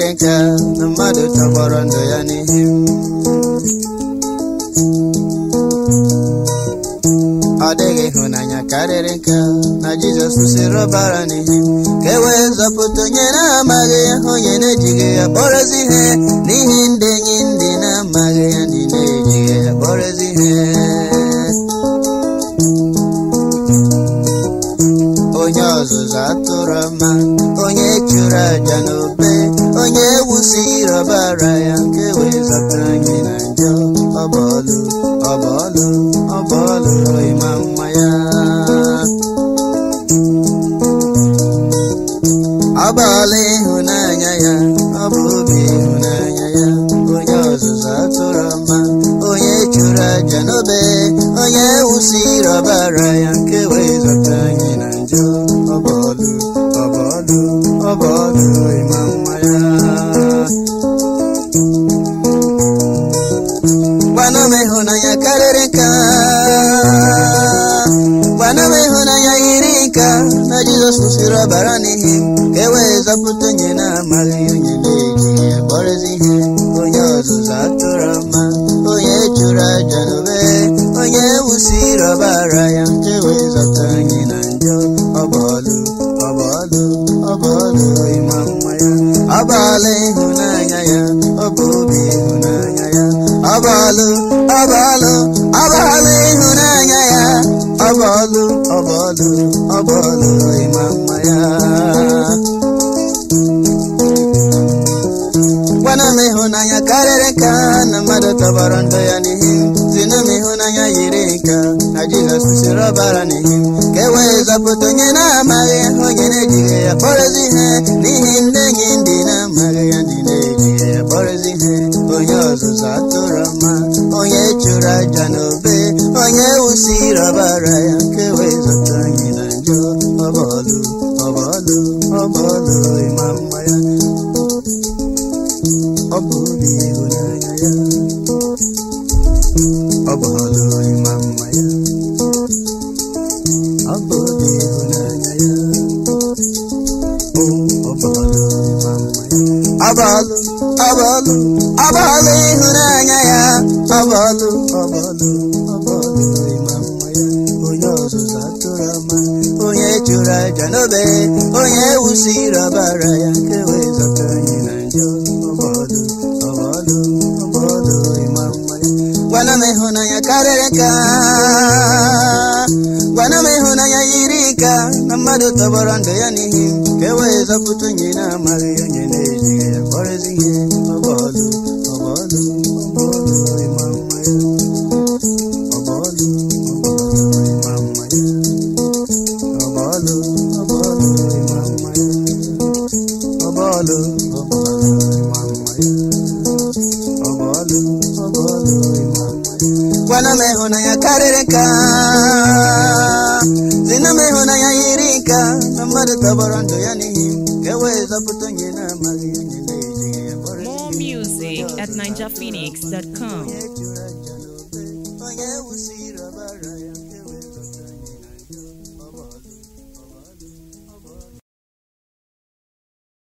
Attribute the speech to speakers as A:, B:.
A: nka na mmadụ tọgbọrọ ndụ ya n'ihi m ọ dịghị ịhụnanya karịrị nka na jizọs kwụsịrị ọbara n'ihi m ka e wee zọpụta onye na-amaghị ya onye na-ejighị ya kpọrọzi ihe n'ihi ndị enyi ndị na-amaghị ya ndị na-ejighị ya kpọrọzi ihe onye ọzụzụ atụrụ ọma onye chụrụ aja n'obe onye wusiri ọbara ya nke wee zọpụta anyị na njọ ọbọlụ ọbọlụ ọbọlụ ịma mma ya ọbọlụ ịhụnanya ya ọ bụ obi ịhụnanya ya onye ọzụzụ atụrụ ọma onye chụrụ aja n'obe onye wusiri ọbara ya nke wee zọpụta anyị na njọ ọbọlụ ọbọlụ ọbọlụ ịma mma ya gwana m ịhụnanya karịrị nka gwana m ịhụnanya yiri nka na jizọs kwụsịrị ọbara n'ihi m ka e wee zọpụta onye na-amaghị onye na-eji ya kpọrọzi ihe onye ọzụzụ atụrụ ọma onye chụrụ aja n'obe onye wusiri ọbara ya nke wee zọpụta anyị na njọ ọbọlụ ọbọlụ ọbọlụ ịma mma ya ọbọlụ ịhụnanya ya ọ bụ obi ịhụnanya ya ọbọlụ ọbọlụ ọbọlụ ịhụnanya ya ọbọlụ ọbọlụ ọbọlụ ịma mma ya gwana m ịhụnanya karịrị nka na mmadụ tọgbọrọ ndụ ya n'ihi m zina m ịhụnanya yiri nka na jizọs kwụsịrị ọbara n'ihi m ka e wee zọpụta onye na-amaghị onye na-ejighị ya kpọrọzi ihe n'ihi ndị enyi ndị na-amaghị ya ndị na-ejighị ya kpọrọzi ihe onye ọzụzụ atụrụ mma onye chụrụ aja n'obe onye wusiri ọbara ya nke wee zọpụta anyị na njọ ọbọlụ ọbọlụ ọbọlụ ịma mma ya ọ bụ obi ịhụnanya ya ọ bụ ọlụ ịma mma ya ọ bụ obi ịhụnanya ya o ọ bụ ọlụ ịma mma ya ọ bụ ọlụ ọ bụ ọlụ ọ bụ ọlụ ịhụnanya ya ọ bụ ọlụ ọ bụ ọlụ ọ bụ ọlụ ịma mma ya onye ọzụzụ atụrụ ọma onye chụrụ aja n'obe onye wusiri ọbara ya nke wee zọta anyị na njọ ọbọlụ ọbọlụ ọbọlụ ịma mma ya gwana m ịhụnanya karịrị nka gwana m ịhụnanya yiri nka na mmadụ tọgbọrọ ndụ ya n'ihi m ka e wee zọpụta onye na-amaghị onye na-ejighị ya kpọrọzi ihe ọbọlụ ọbọlụ ọbọlụ ịma mma ya ọbọlụ ọbọlụ ịma mma ya ọbọlụ ọbọlụ ịma mma ya ọbọlụ ọbọlụ ịma mma ya ọbọlụ ọbọlụ ịma mma ya gwana m ịhụnanya karịrị nka zina m ịhụnanya yiri nka na mmadụ tọgbọrọ ndụ ya n'ihi m ka e wee zọpụta onye na-amaghị onye na-ejighị ya kpọrọ
B: More music at ninjaphoenix.com.
A: onye chụrụ